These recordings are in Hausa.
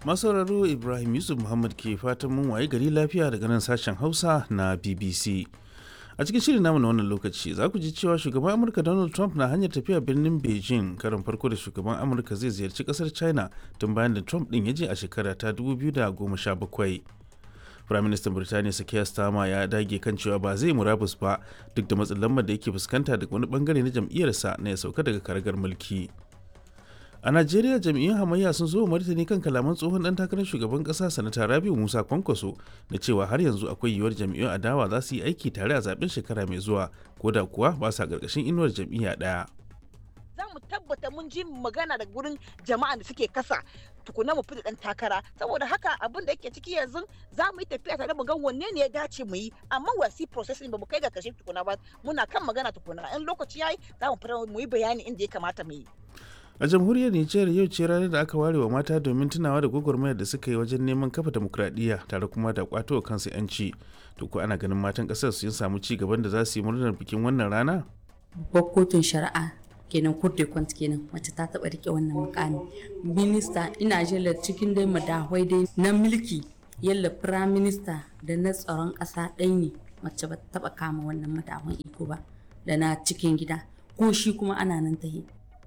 masauraro ibrahim yusuf muhammad ke fatan mun waye gari lafiya daga nan sashen hausa na bbc a cikin shirin namu na wannan lokaci za ku ji cewa shugaban amurka donald trump na hanyar tafiya birnin beijing karin farko da shugaban amurka zai ziyarci kasar china tun bayan da trump din ya je a shekara ta 2017 firaministan birtaniya sakiya stama ya dage kan cewa ba zai murabus ba duk da matsin lambar da yake fuskanta daga wani bangare na jam'iyyarsa na ya sauka daga karagar mulki a najeriya jam'iyyun hamayya sun zo martani kan kalaman tsohon dan takarar shugaban kasa sanata rabiu musa kwankwaso da cewa har yanzu akwai yiwuwar jam'iyyun adawa za su yi aiki tare a zaben shekara mai zuwa ko da kuwa ba sa karkashin inuwar jam'iyya daya za mu tabbata mun ji magana da gurin jama'a da suke kasa tukuna mu fita dan takara saboda haka abin da yake ciki yanzu za mu yi tafiya tare mu ga wanne ne ya dace mu yi amma wasi processing ba mu kai ga kashe tukuna ba muna kan magana tukuna in lokaci yayi za mu fita mu yi bayani inda ya kamata mu yi a jamhuriyar nijar yau ce ranar da aka ware wa mata domin tunawa da gwagwarmayar da suka yi wajen neman kafa demokradiyya tare kuma da kwato wa kansu yanci to ko ana ganin matan kasar sun samu ci gaban da za su yi murnar bikin wannan rana babbar kotun shari'a kenan court de compte kenan mace ta taba rike wannan mukami minista ina jela cikin dai madahwai dai na mulki yalla prime minister da na tsaron kasa ɗaya ne mace ba taba kama wannan madahwan iko ba da na cikin gida ko shi kuma ana nan ta yi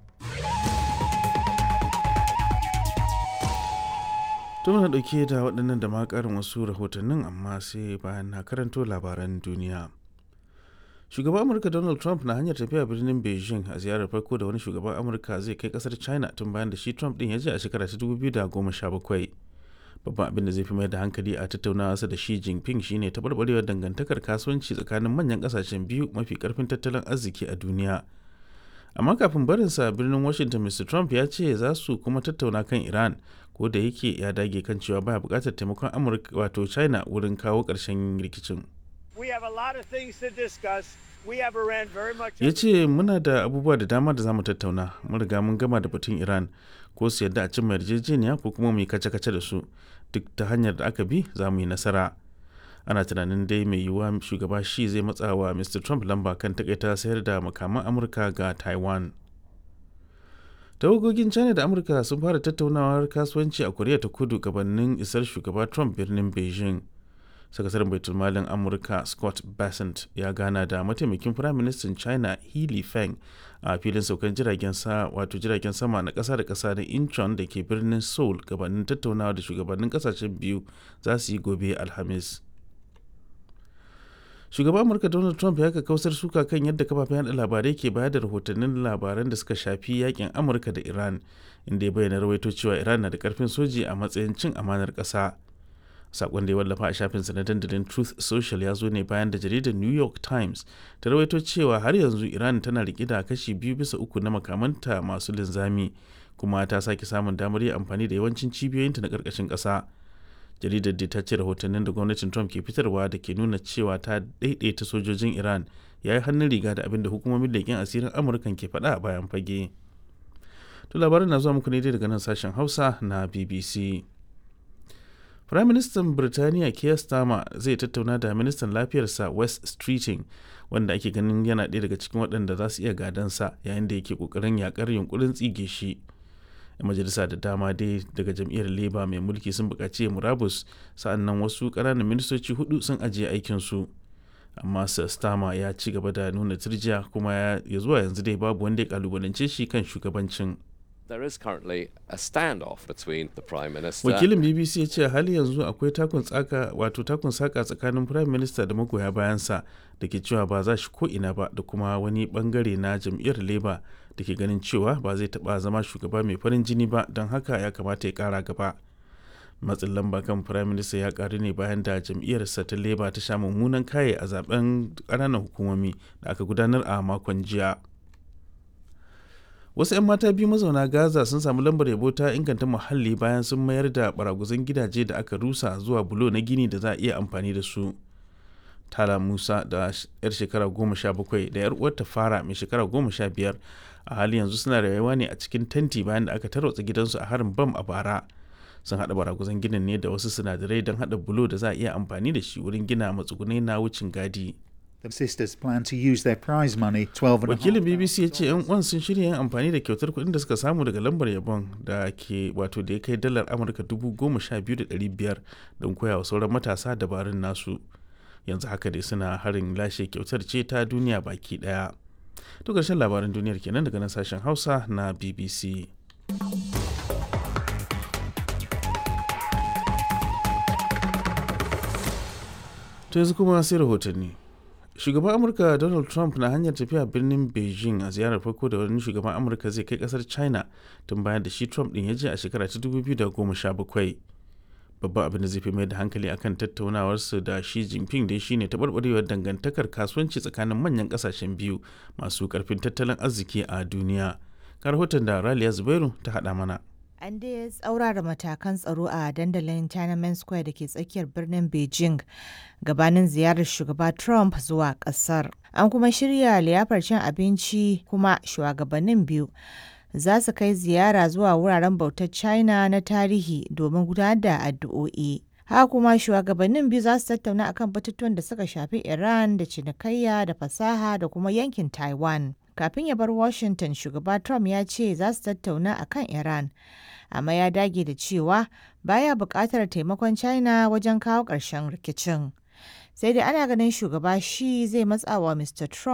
to muna dauke da waɗannan da ma ƙarin wasu rahotannin amma sai bayan na karanto labaran duniya shugaban amurka donald trump na hanyar tafiya birnin beijing a ziyarar farko da wani shugaban amurka zai kai kasar china tun bayan da shi trump din ya je a shekara ta 2017 babban abin da zai fi mai da hankali a tattaunawa da shi jinping shine taɓarɓarewar dangantakar kasuwanci tsakanin manyan ƙasashen biyu mafi ƙarfin tattalin arziki a duniya amma kafin barinsa birnin washington mr trump ya ce za su kuma tattauna kan iran ko da yake ya dage kan cewa baya buƙatar taimakon amurka wato china wurin kawo ƙarshen rikicin ya ce muna da abubuwa da dama da za mu tattauna mun riga mun gama da batun iran ko su yadda a cimma yarjejeniya ko kuma mu yi kace-kace da su duk ta hanyar da aka bi za mu yi nasara ana tunanin dai mai yiwuwa shugaba shi zai matsa wa mr trump lamba kan takaita sayar da makaman amurka ga taiwan tawagogin china da amurka sun fara tattaunawar kasuwanci a koriya ta kudu gabanin isar shugaba trump birnin beijing sakataren baitulmalin amurka scott bassent ya gana da mataimakin firaministan china healy feng a filin saukan jiragen sa wato jiragen sama na kasa da kasa na incheon da ke birnin seoul gabanin tattaunawa da shugabannin kasashen biyu za su yi gobe alhamis shugaban amurka donald trump ya kausar suka kan yadda kafafen yada labarai ke bayar da rahotannin labaran da suka shafi yakin amurka da iran inda ya bayyana rawaito cewa iran na da karfin soji a matsayin cin amanar ƙasa sakon da ya wallafa a shafinsa na dandalin truth social ya zo ne bayan da jaridar new york times ta rawaito cewa har yanzu iran tana rike da kashi biyu bisa uku na makamanta masu linzami kuma ta sake samun damar yin amfani da yawancin cibiyoyinta na ƙarƙashin ƙasa jaridar da ta ce rahotannin da gwamnatin trump ke fitarwa da ke nuna cewa ta daidaita sojojin iran ya yi hannun riga da abin da hukumomin leƙen asirin amurkan ke faɗa a bayan fage to labarin na zuwa muku ne daga nan sashen hausa na bbc Prime Minister Birtaniya Keir Starmer zai tattauna da ministan lafiyarsa West Streeting wanda ake ganin yana ɗaya daga cikin waɗanda za su iya gadansa yayin da yake ƙoƙarin yakar yunkurin tsige shi. majalisa da dama dai daga jam'iyyar Labour mai mulki sun buƙaci murabus sa'annan wasu ƙananan ministoci hudu sun ajiye aikinsu. amma Sir Starmer ya ci gaba da nuna turjiya kuma ya zuwa yanzu dai babu wanda ya kalubalance shi kan shugabancin. there is currently a standoff between the prime minister wakilin bbc ya ce hali yanzu akwai takun tsaka wato takun saka tsakanin prime minister da magoya bayansa da ke cewa ba za shi ko ina ba da kuma wani bangare na jam'iyyar labour da ke ganin cewa ba zai taba zama shugaba mai farin jini ba don haka ya kamata ya kara gaba matsin lamba kan prime minister ya karu ne bayan da jam'iyyarsa ta labour ta sha mummunan kaye a zaben ƙananan hukumomi da aka gudanar a makon jiya wasu 'yan mata biyu mazauna gaza sun samu lambar yabo ta inganta muhalli bayan sun mayar da baraguzan gidaje da aka rusa zuwa bulo na gini da za a iya amfani da su tala musa da yar shekara goma sha bakwai da yar uwarta fara mai shekara goma sha biyar a hali yanzu suna rayuwa ne a cikin tenti bayan da aka tarwatsa gidansu a harin bam a bara sun haɗa baraguzan ginin ne da wasu sinadarai don haɗa bulo da za a iya amfani da shi wurin gina matsugunai na wucin gadi The sisters plan to use their prize money, twelve and a half wakilin bbc ya ce yan uwan sun shirya yin amfani da kyautar kuɗin da suka samu daga lambar yabon da ke wato da ya kai dalar amurka dubu goma sha biyu da ɗari biyar don koya wa sauran matasa dabarun nasu yanzu haka dai suna harin lashe kyautar ce ta duniya baki ɗaya to ƙarshen labaran duniyar kenan daga nan sashen hausa na bbc to yanzu kuma sai rahotanni shugaban amurka donald trump na hanyar tafiya birnin beijing a ziyarar farko da wani shugaban amurka zai kai kasar china tun bayan da shi trump din ya je a shekara ta 2017 babban abin da zai fi mai da hankali akan tattaunawarsu da shi jinping dai shine taɓarɓarewar dangantakar kasuwanci tsakanin manyan ƙasashen biyu masu ƙarfin tattalin arziki a duniya ka rahoton da raliya zubairu ta haɗa mana An dai tsaurara matakan tsaro a dandalin Tiananmen Square da ke tsakiyar birnin Beijing gabanin ziyarar shugaba Trump zuwa kasar. An kuma shirya liyafar cin abinci kuma shugabannin biyu za su kai ziyara zuwa wuraren bautar China na tarihi domin gudanar da addu'o'i. Haka kuma shugabannin biyu za su tattauna akan batutuwan da suka shafi Iran da cinikayya da fasaha da kuma yankin Taiwan. Kafin ya bar Washington, shugaba Trump ya ce za su tattauna akan Iran. amma ya dage da cewa baya buƙatar taimakon china wajen kawo ƙarshen rikicin sai dai ana ganin shugaba shi zai matsawa mr trump